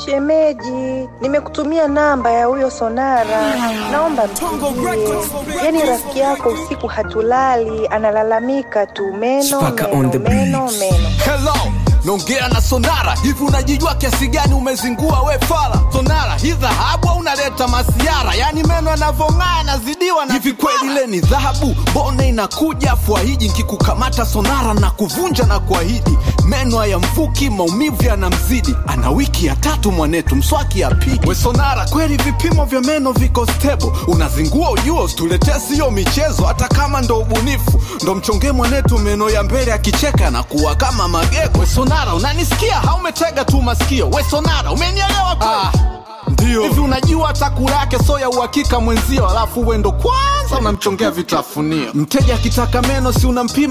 Shemeji, nimekutumia namba ya huyo Sonara, naomba mpigie. Yaani rafiki yako usiku hatulali, analalamika tu meno Spaka on meno the meno beat. meno. Hello, naongea na Sonara. Hivi unajijua kiasi gani umezingua we fala? Sonara, hii dhahabu au unaleta masiara? Yaani meno yanavyong'aa yanazidiwa na hivi kweli ile ni dhahabu? Mbona inakuja fuahiji nkikukamata Sonara na kuvunja na kuahidi meno ya mfuki, maumivu yanamzidi. Ana wiki ya tatu mwanetu, mswaki apigi. We Sonara, kweli vipimo vya meno viko stable? Unazingua ujuo, tuletea siyo michezo, hata kama ndo ubunifu. Ndo mchonge mwanetu meno ya mbele akicheka na kuwa kama magego. We Sonara, unanisikia? Haumetega tu masikio. We Sonara, umenielewa kweli? Ah. Ndio. Hivi unajua hata kula yake so ya uhakika mwenzio, alafu we ndo kwanza unamchongea vitafunio. Mteja akitaka meno si unampima